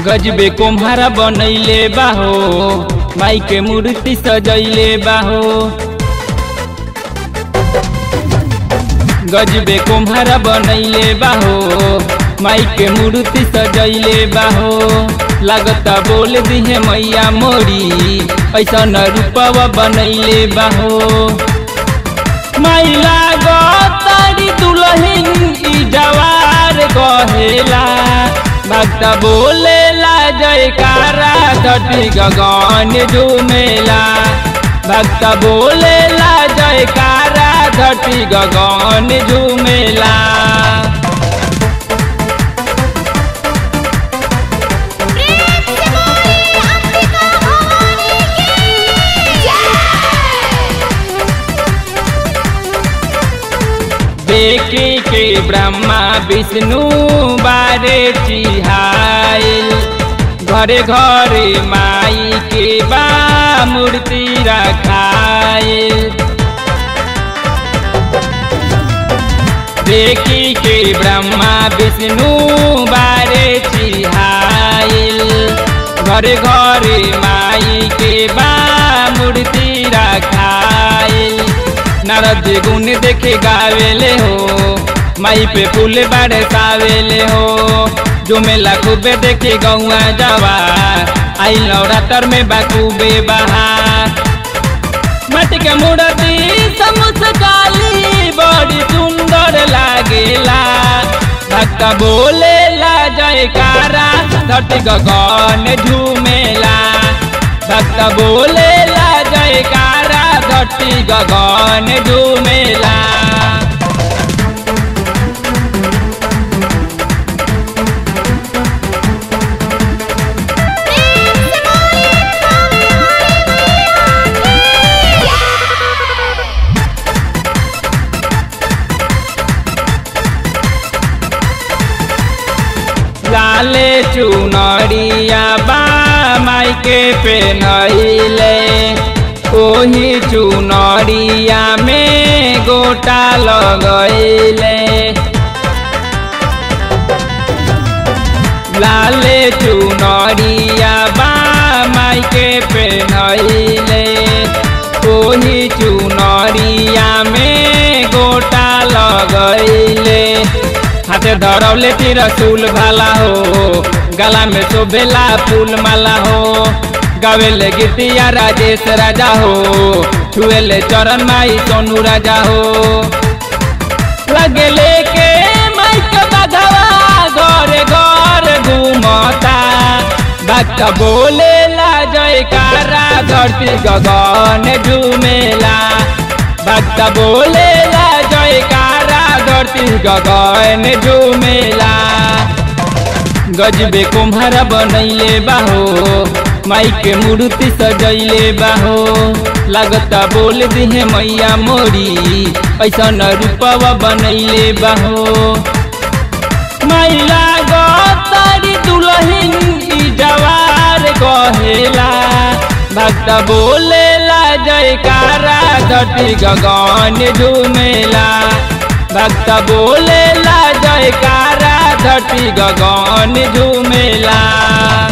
गजबे कुम्हारा बनैले बाहो माई के मूर्ति सजैले बाहो गजबे कुम्हारा बनैले बाहो माई के मूर्ति सजैले बाहो लागता बोल दिहे मैया मोरी ऐसा न रूपवा बनैले बाहो माई लागतारी दुलहिन ई जवार कहेला भक्त बोलेला जयकारा धरती गगन झूमेला भक्त बोलेला जयकारा धरती गगन झूमेला प्रेम से बोली अंबिका भवानी की जय देखे के ब्रह्मा विष्णु बारे चिहाइल घरे घरे माई के बा मूर्ति रखाइल देखी के ब्रह्मा विष्णु बारे चिहाइल घरे घरे माई के बा मूर्ति रखाइल नारद गुण देखे गावेले हो माई पे फूल बारे सावेले हो जो मेला खूबे देखे गौआ जावा आई नवरात्र में बाकूबे बहार मट के मूर्ति समुस काली बड़ी सुंदर लागेला भक्त बोलेला जयकारा धरती गगन झूमेला भक्त बोलेला जयकारा धरती गगन झूमेला प्रेम से बोली स्वामी मैया की जय लाले चुनरिया बा माई के पेनहिले ओही चुनरिया में गोटा लगैले लाले चुनरिया बा माई के पेनहिले ओही चुनरिया में गोटा लगैले हाथे धरौले ती रसूल भाला हो गला में शोभेला फूल माला हो गावेले गीतिया राजेश राजा हो छुएले चरण माई सोनू राजा हो लगले के माइक बधवा घरे घर घूमता भक्त बोलेला जयकारा धरती गगन झूमेला भक्त बोलेला जयकारा धरती गगन झूमेला गजबे कुम्हारा बनैले बाहो माई के मूर्ति सजैले बाहो लागता बोल दिहे मैया मोरी ऐसा न रूपवा बनैले बाहो माई लागतारी दुलहिन ई जवार कहेला भक्त बोलेला जयकारा धरती गगन झूमेला भक्त बोलेला जयकारा धरती गगन झूमेला